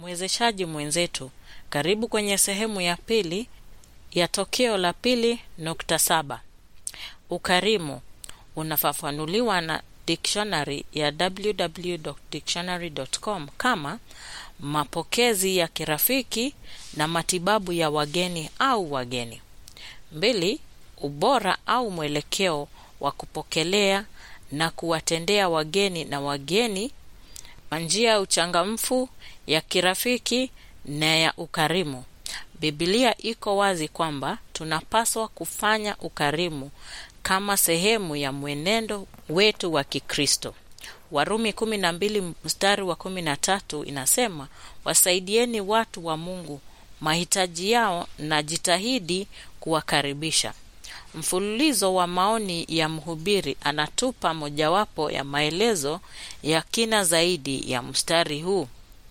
Mwezeshaji mwenzetu, karibu kwenye sehemu ya pili ya tokeo la pili nukta saba. Ukarimu unafafanuliwa na dictionary ya www.dictionary.com kama mapokezi ya kirafiki na matibabu ya wageni au wageni. Mbili, ubora au mwelekeo wa kupokelea na kuwatendea wageni na wageni kwa njia ya uchangamfu ya kirafiki na ya ukarimu. Biblia iko wazi kwamba tunapaswa kufanya ukarimu kama sehemu ya mwenendo wetu wa Kikristo. Warumi 12 mstari wa 13 inasema, wasaidieni watu wa Mungu mahitaji yao na jitahidi kuwakaribisha. Mfululizo wa maoni ya mhubiri anatupa mojawapo ya maelezo ya kina zaidi ya mstari huu.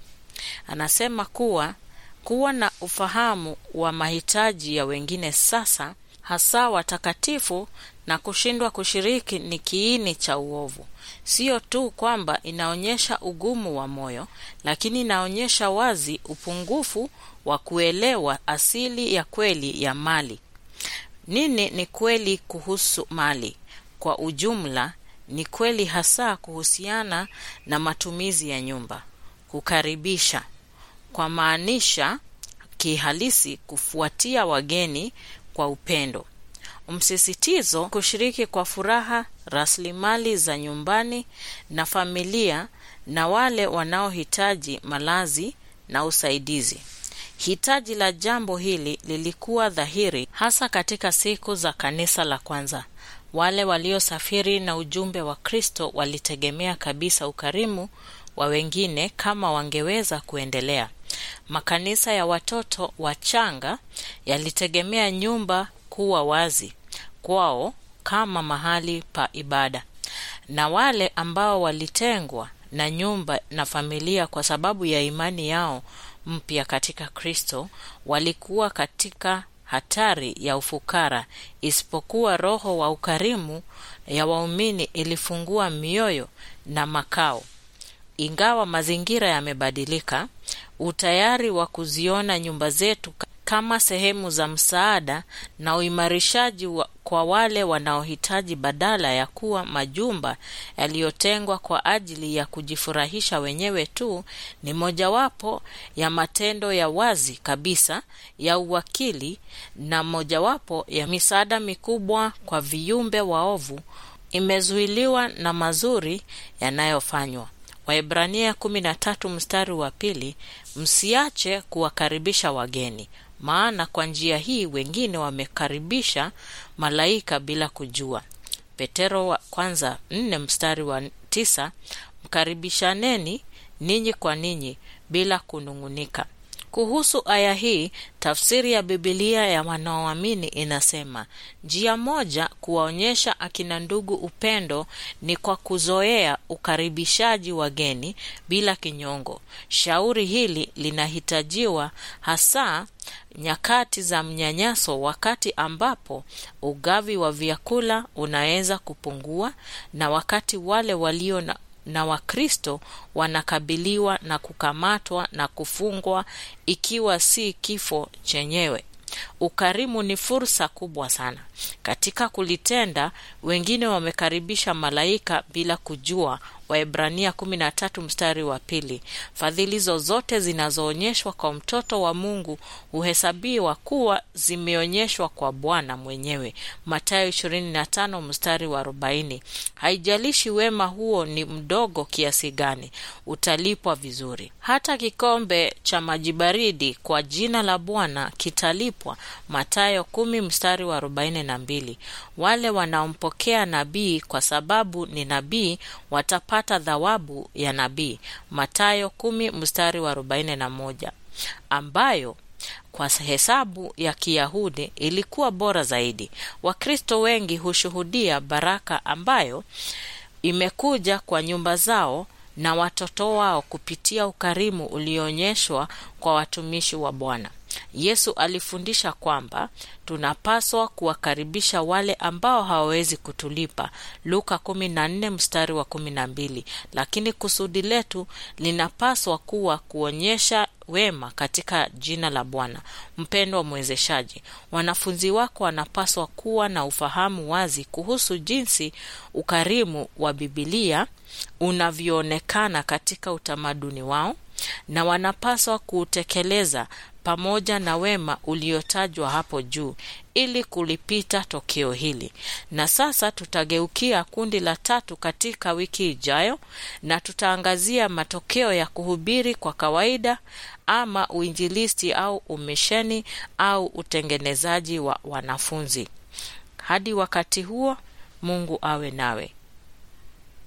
Anasema kuwa kuwa na ufahamu wa mahitaji ya wengine sasa, hasa watakatifu, na kushindwa kushiriki ni kiini cha uovu. Sio tu kwamba inaonyesha ugumu wa moyo, lakini inaonyesha wazi upungufu wa kuelewa asili ya kweli ya mali. Nini ni kweli kuhusu mali? Kwa ujumla, ni kweli hasa kuhusiana na matumizi ya nyumba. Kukaribisha kwa maanisha kihalisi kufuatia wageni kwa upendo. Msisitizo kushiriki kwa furaha rasilimali za nyumbani na familia na wale wanaohitaji malazi na usaidizi. Hitaji la jambo hili lilikuwa dhahiri hasa katika siku za kanisa la kwanza. Wale waliosafiri na ujumbe wa Kristo walitegemea kabisa ukarimu wa wengine kama wangeweza kuendelea. Makanisa ya watoto wachanga yalitegemea nyumba kuwa wazi kwao kama mahali pa ibada, na wale ambao walitengwa na nyumba na familia kwa sababu ya imani yao mpya katika Kristo walikuwa katika hatari ya ufukara, isipokuwa roho wa ukarimu ya waumini ilifungua mioyo na makao. Ingawa mazingira yamebadilika, utayari wa kuziona nyumba zetu kama sehemu za msaada na uimarishaji wa kwa wale wanaohitaji badala ya kuwa majumba yaliyotengwa kwa ajili ya kujifurahisha wenyewe tu ni mojawapo ya matendo ya wazi kabisa ya uwakili na mojawapo ya misaada mikubwa kwa viumbe waovu imezuiliwa na mazuri yanayofanywa. Waebrania 13 mstari wa pili, msiache kuwakaribisha wageni, maana kwa njia hii wengine wamekaribisha malaika bila kujua. Petero wa kwanza nne mstari wa tisa, mkaribishaneni ninyi kwa ninyi bila kunung'unika. Kuhusu aya hii, tafsiri ya Bibilia ya wanaoamini inasema njia moja kuwaonyesha akina ndugu upendo ni kwa kuzoea ukaribishaji wageni bila kinyongo. Shauri hili linahitajiwa hasa nyakati za mnyanyaso, wakati ambapo ugavi wa vyakula unaweza kupungua na wakati wale walio na na Wakristo wanakabiliwa na kukamatwa na kufungwa, ikiwa si kifo chenyewe. Ukarimu ni fursa kubwa sana katika kulitenda. Wengine wamekaribisha malaika bila kujua. Waebrania 13 mstari wa pili. Fadhili zozote zinazoonyeshwa kwa mtoto wa Mungu huhesabiwa kuwa zimeonyeshwa kwa Bwana mwenyewe. Mathayo 25 mstari wa 40. Haijalishi wema huo ni mdogo kiasi gani, utalipwa vizuri. Hata kikombe cha maji baridi kwa jina la Bwana kitalipwa. Mathayo 10 mstari wa 42. Wale wanaompokea nabii kwa sababu ni nabii watapata thawabu ya nabii. Mathayo 10 mstari wa 41, ambayo kwa hesabu ya Kiyahudi ilikuwa bora zaidi. Wakristo wengi hushuhudia baraka ambayo imekuja kwa nyumba zao na watoto wao kupitia ukarimu ulioonyeshwa kwa watumishi wa Bwana. Yesu alifundisha kwamba tunapaswa kuwakaribisha wale ambao hawawezi kutulipa, Luka 14 mstari wa 12, lakini kusudi letu linapaswa kuwa kuonyesha wema katika jina la Bwana. Mpendwa mwezeshaji, wanafunzi wako wanapaswa kuwa na ufahamu wazi kuhusu jinsi ukarimu wa Bibilia unavyoonekana katika utamaduni wao na wanapaswa kuutekeleza pamoja na wema uliotajwa hapo juu ili kulipita tokeo hili. Na sasa tutageukia kundi la tatu katika wiki ijayo, na tutaangazia matokeo ya kuhubiri kwa kawaida ama uinjilisti au umisheni au utengenezaji wa wanafunzi. Hadi wakati huo, Mungu awe nawe.